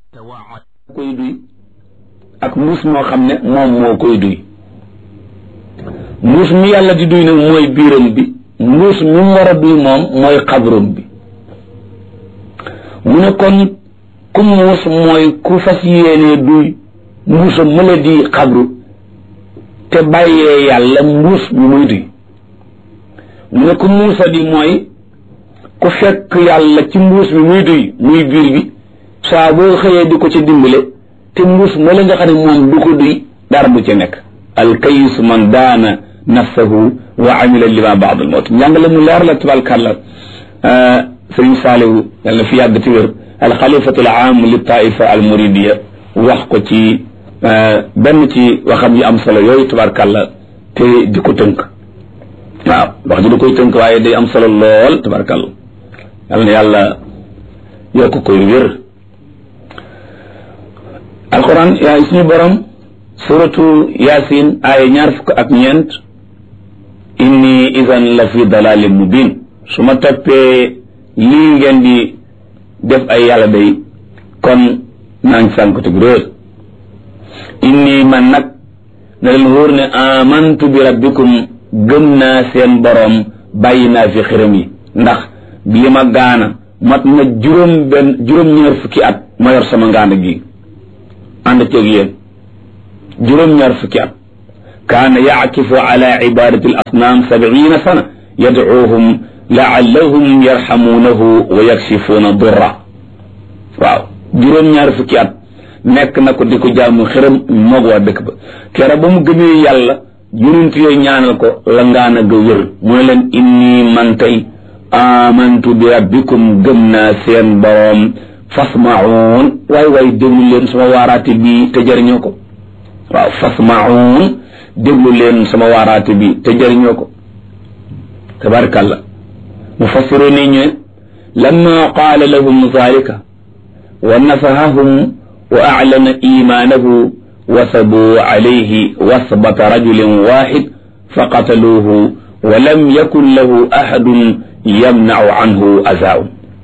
koy duy ak mbuus moo xam ne moom moo koy duy mbuus mi yàlla di duy nag mooy biiram bi mbuus mi mu war a duy moom mooy xabrum bi mu ne kon ku muus mooy ku fas yéenee duy mbuusam mu la di xabru te bàyyee yàlla mbuus mi muy duy mu ne ku muusa di mooy ku fekk yàlla ci mbuus mi muy duy muy biir bi saa boo xëyee di ko ci dimbale te mbuus ma la nga xam ne moom du ko duy dara du ci nekk alkayis man daana nafsahu wa amila lima baad al mawt njàngale mu leer la tabarkàlla sëriñ saalihu yàlla fi yàgg ci wér alxalifatu al aam li taifa al muridiya wax ko ci benn ci waxam yi am solo yooyu tabarkàlla te di ko tënk waaw wax ji da koy tënk waaye day am solo lool tabarkàlla yàlla na yàlla yokk koy wér alquran yaa suñu borom suratu yasin aaya ñaar fukk ak ñeent inni idan la fi dalalin mubin su ma toppee lii ngeen di def ay yàlla day kon naa ngi sànkutug réer inni man nag na leen wóor ne amantu bi rabbikum gëm naa seen boroom bàyyi naa fi xiram yi ndax li ma gaana mat na juróom benn juróom-ñaar fukki at ma yor sama ngaana gi ànd ceeg yéen juróom-ñaar fukki at kaana yaakifu ala ibadati al asnaam sabiina sana yadcuuhum laallahum yarxamuunahu wa yakshifuuna durra waaw juróom-ñaar fukki at nekk na ko di ko jaamu xëram moog waa dëkk ba kera ba mu gëmee yàlla yonent yooyu ñaanal ko la ngaana ga wér mu ne leen inni man tey amantu bi rabbikum gëm naa seen boroom fasmaun waay waay déglu leen sama waaraate bi te jëriñoo ko waaw fasmaun déglu leen sama waaraate bi te jëriñoo ko tabarkàlla mufassiru ni ñu lamma qaala lahum zalika wa nafahahum wa aclana imaanahu wasabuu calayhi wasbata rajulin waxid faqataluuhu wa lam yakun lahu axadun yamnacu canhu azaaun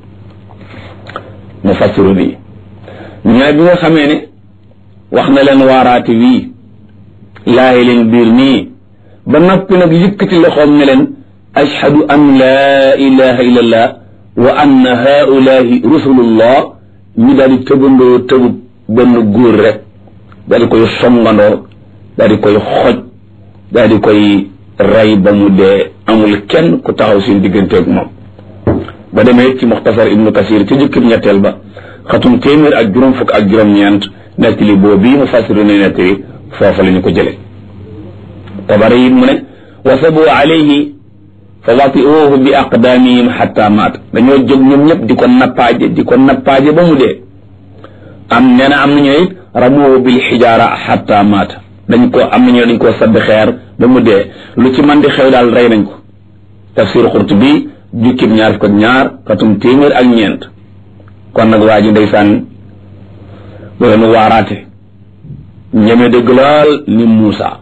mufassiru bi ñooy bi nga xamee ne wax na leen waaraate wii laayi leen biir nii ba noppi nag yëkkati loxoom ne leen ashhadu an laa ilaha illa allah wa anna haulahi rusulullah ñu daal di tëbandoo tëbu benn góor rek daal di koy songandoo daal di koy xoj daal di koy rey ba mu dee amul kenn ku taxaw seen digganteeg moom ba demee ci muxtasar ibnu kasir ci jukkib ñetteel ba xatum téeméer ak juróom fukk ak juróom-ñeent nettali boobu bii mu fasiru ne nettali foofa la ñu ko jële tabari it mu ne wasabu alayhi fa watiuhu bi aqdaamihim xatta maat dañoo jóg ñoom ñëpp di ko nappaaje di ko nappaaje ba mu dee am nee na am nañu it ramuhu bil xijaara xatta maat dañ ko am nañu dañ koo sadd xeer ba mu dee lu ci man di xew daal rey nañ ko tafsir Qurtubi jukkib ñaar fukk ak ñaar xatum téeméer ak ñeent kon nag waa ji ndeysaan bu leen waaraate ñeme dëgg lool ni Muusa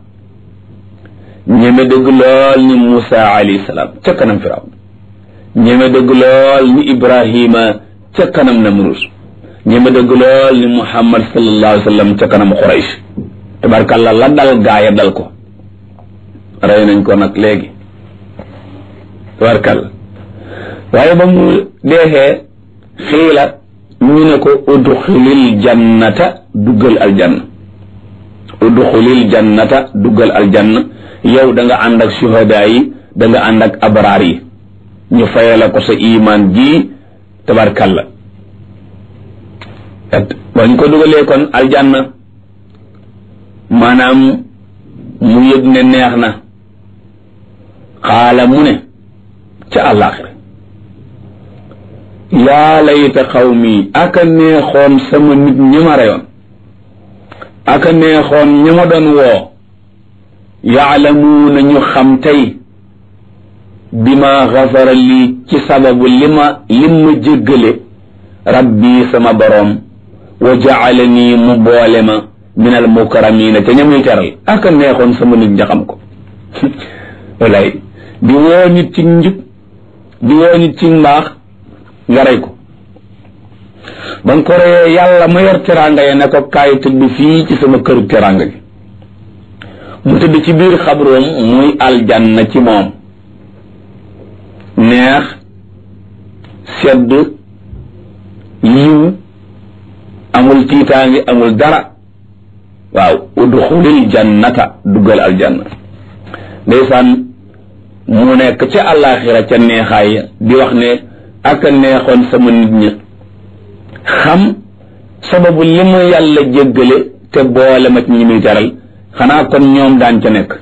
ñeme dëgg lool ni Muusa alayhi salaam ca kanam Firawn ñeme dëgg lool ni Ibrahima ca kanam Namrus ñeme dëgg lool ni Muhammad sallallahu alayhi wa sallam ca kanam Quraysh tabarkàlla la dal gaaya dal ko rey nañ ko nag léegi tabarkàlla waaye ba mu deexee xiila ñu ne ko udxulil jannata duggal aljanna udxulil jannata duggal aljanna yow da nga ànd ak suhadaa yi da nga ànd ak abraar yi ñu faye la ko sa imaan ji tabarkalla ba ñu ko dugalee kon aljanna maanaam mu yëg ne neex na xaala mu ne ca àllaaxira yaa layta xawmi aka neexoon sama nit ñi ma reyoon aka neexoon ñi ma doon woo yaalamuuna ñu xam tey bi ma xafara lii ci sababu li ma lim ma jéggale rabbi sama boroom wa jaalani mu boole ma min al mukarramina te ñamuy teral aka neexoon sama nit ña xam ko walay di woo nit ci njub di woo nit ci mbaax nga rey ko ba nga ko reyee yàlla ma yor teraanga ya ne ko kaay tëdd fii ci sama këru teraanga gi mu tëdd ci biir xabroom muy aljanna ci moom neex sedd yiw amul tiitaangi amul dara waaw udxulil jannata duggal aljanna ndeysaan mu nekk ca àllaaxira ca neexaay di wax ne ak a neexoon sama nit ñi xam sababu li ma yàlla jéggale te boole ma ci ñi muy teral xanaa kon ñoom daan ca nekk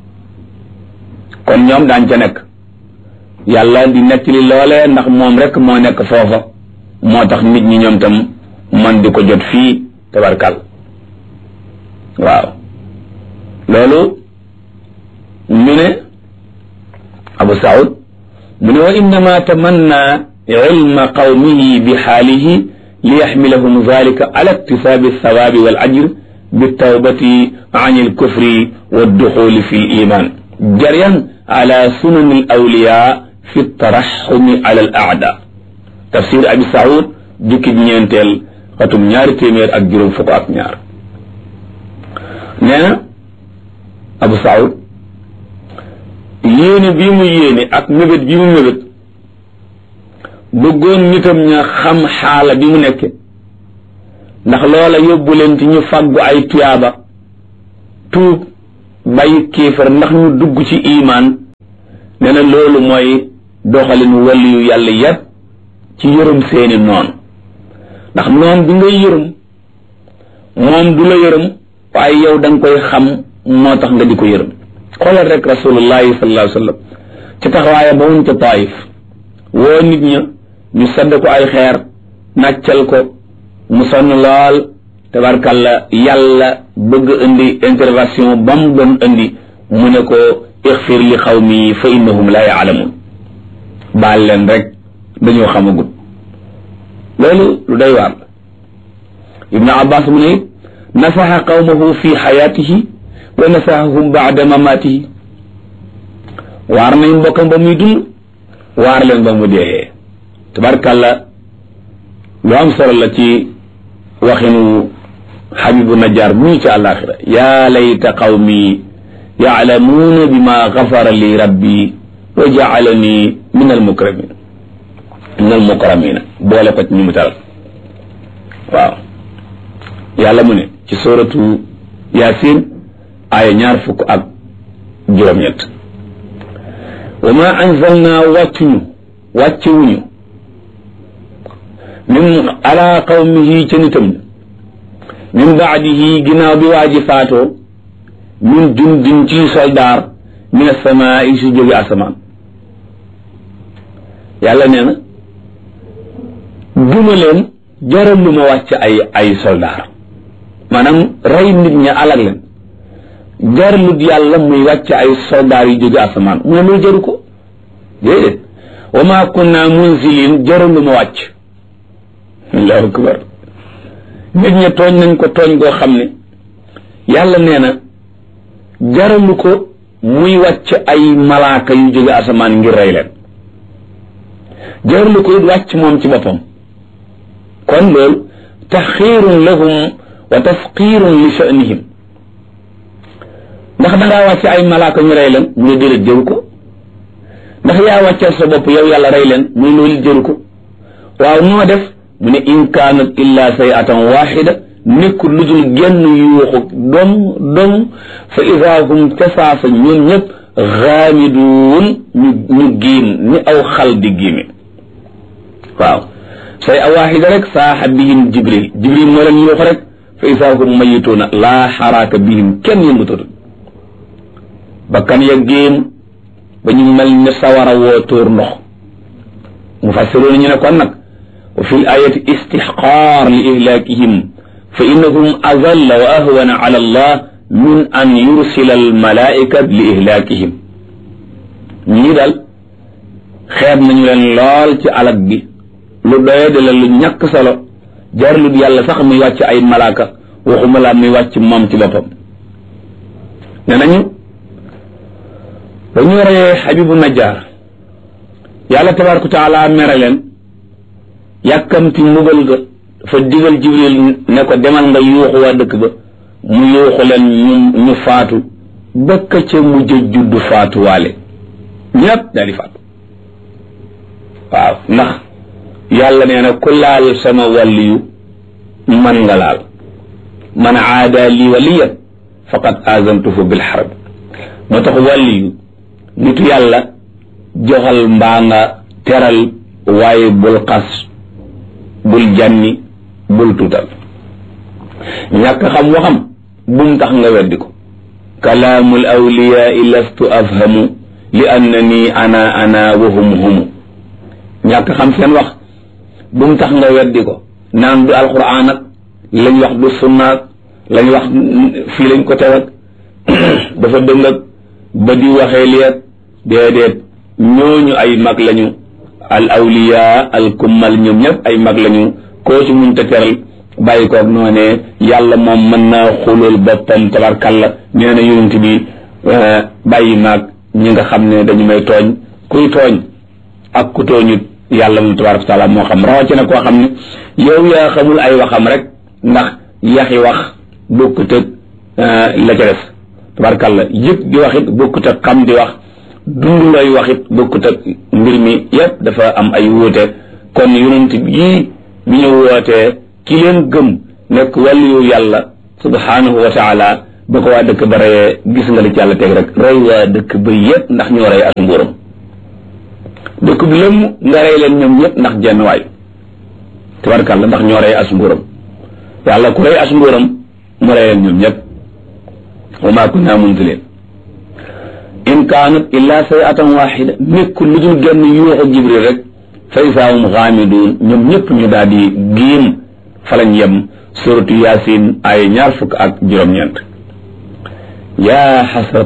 kon ñoom daan ca nekk yàlla di nekk li loolee ndax moom rek moo nekk foofa moo tax nit ñi ñoom tam man di ko jot fii tabarkal waaw loolu ñu ne abu saud mu ne wa innama tamanna ilma qawmihi bi xaalihi li yaxmilahum dalika ala iktisaabi althawaabi wal ajr bitawbati an alkufri والدخول في الإيمان جريا على سنن الأولياء في الترحم على الأعداء تفسير أبي سعود جكي ñeenteel xatum ñaari téeméer ak juróom fukk ak ñaar nee na Abu Saoud yéene bii mu yéene ak mébét bii mu mébét bëggoon nitam ña xam xaala bi mu nekke ndax loola yóbbu leen ci ñu fàggu ay tuyaaba tuub bàyyi kéefar ndax ñu dugg ci imaan nee na loolu mooy doxalin waliyu yàlla yépp ci yërëm seeni noon ndax noon bi ngay yërëm moom du la yërëm waaye yow da nga koy xam moo tax nga di ko yërëm xoolal rek rasulullahi sallallahu alayhi wa sallam ci taxawaaya ba wuñ ca taayif woo nit ña ñu sadd ko ay xeer nàccal ko mu sonn lool tabarkalla yàlla bëgg indi intervention ba mu doon indi mu ne ko ixfir li xawmi fa innahum la yaalamun baal leen rek dañoo xamagul loolu lu day waar ibnu abbas mu ne nasaxa qawmahu fi xayaatihi wa nasaxahum baada mamaatihi waar nañ mbokkam ba muy dund waar leen ba mu dee tabarkalla lu am solo la ci waxinu xabibu najjar mu ñu ci àllaaxira yaa layta qawmi yaalamuuna bima gafara li rabbi wa jaalani min almukramin min almukramina boole ko ci ñu mu taral waaw yàlla mu ne ci suratu yasin aaya ñaar fukk ak juróom-ñett wa ma anzalna wàccuñu wàccewuñu min ala qawmihi ca nitam min baadihi ginnaaw bi waa ji faatoo min jundin ci soldaar min asamaa yi su jóge asamaan yàlla nee na duma leen jaral lu ma wàcc ay ay soldaar maanaam rey nit ña alag leen jaralut yàlla muy wàcc ay soldaar yu jóge asamaan mu ne loolu jaru ko déedéet wa ma kunna munzilin jaral lu ma wàcc allahu akbar nit ña tooñ nañ ko tooñ goo xam ne yàlla nee na jaralu ko muy wàcc ay malaaka yu jóge asamaan ngir rey leen jaralu ko it wàcc moom ci boppam kon loolu taxiirun lahum wa tafqiirun li sha'nihim ndax dangaa wàcc ay malaaka ñu rey leen mu ne déedéet jëru ko ndax yaa wàccal sa bopp yow yàlla rey leen muy loolu jëru ko waaw noo def mu ne in kaanat illa sayatan waxida nekkul lu dul genn yuuxu dom dom fa ida hum casaasa ñoom ñëpp xaamiduun ñu ñu giim ni aw xal di giime waaw say a waxida rek saaxa bihim jibril jibril moo leen yuuxu rek fa ida hum mayituuna laa xaraaka bihim kenn yëngutatu bakkan ya géem ba ñu mel ne sawara woo tóor ndox mu fassiroon ñu ne kon nag wa fi l ayati istixqaar li ihlaakihim fa innahum azalla wa ahwana ala allah min an yursila al malaika li ihlaakihim ñii daal xeeb nañu leen lool ci alag bi lu doye de la lu ñàkk solo jarlut yàlla sax muy wàcc ay malaaka waxuma laa muy wàcc moom ci boppam ne nañu ba ñu reyee xabibu najjar yàlla tabaraka wa taala mere leen yàkkamti mbugal ga fa digal jibril ne ko demal nga yuuxu waa dëkk ba mu yuuxu leen ñu ñu faatu bëkk ca mujj juddu faatuwaale ñépp daal di faatu waaw ndax yàlla nee na ku laal sama wàlliyu man nga laal man aada li waliyan faqad azantuhu bil harb moo tax wàlliyu nitu yàlla joxal mbaa nga teral waaye bul xas bul jànni bul tuutal ñàkk xam waxam bum tax nga weddi ko kalaamul awliyaai lastu afhamu li annani ana ana wa hum humu ñàkk xam seen wax bum tax nga weddi ko naan du alquran ak lañ wax du sunnaak lañ wax fii lañ ko teg ak dafa dëng ak ba di waxee liet déedéet ñooñu ay mag lañu al awliya al kummal ñoom ñëpp ay mag lañu koo ci muñ te teral bàyyi koog noonee yàlla moom mën naa xulul boppam tabarkalla nee na yonent bi bàyyi maag ñi nga xam ne dañu may tooñ kuy tooñ ak ku tooñut yàlla moom tabaraka taala moo xam rawatina koo xam ne yow yaa xamul ay waxam rek ndax yaxi wax bokkut ak la ca des tabarkalla yëpp di wax it bokkut ak xam di wax dund lay wax it bokkut ak mbir mi yépp dafa am ay wuute kon yonent yii bi ñu wootee ki leen gëm nekk wàllu yàlla subhanahu wa taala ba ko waa dëkk ba reyee gis nga li ci yàlla teg rek rey waa dëkk ba yépp ndax ñoo rey as mbuuram dëkk bi lëmm nga rey leen ñoom ñëpp ndax jenn waay tabarkàlla ndax ñoo rey as mbuuram yàlla ku rey as mbuuram mu rey leen ñoom ñëpp wa maa kunna munzilin in kaanat illa sayatan waxida nekkul lu dul genn yuuxu jibril rek fa isaahum xaamiduun ñoom ñëpp ñu daal di giim fa lañ yem suratu yaasin ay ñaar fukk ak juróom-ñeent yaa xasrat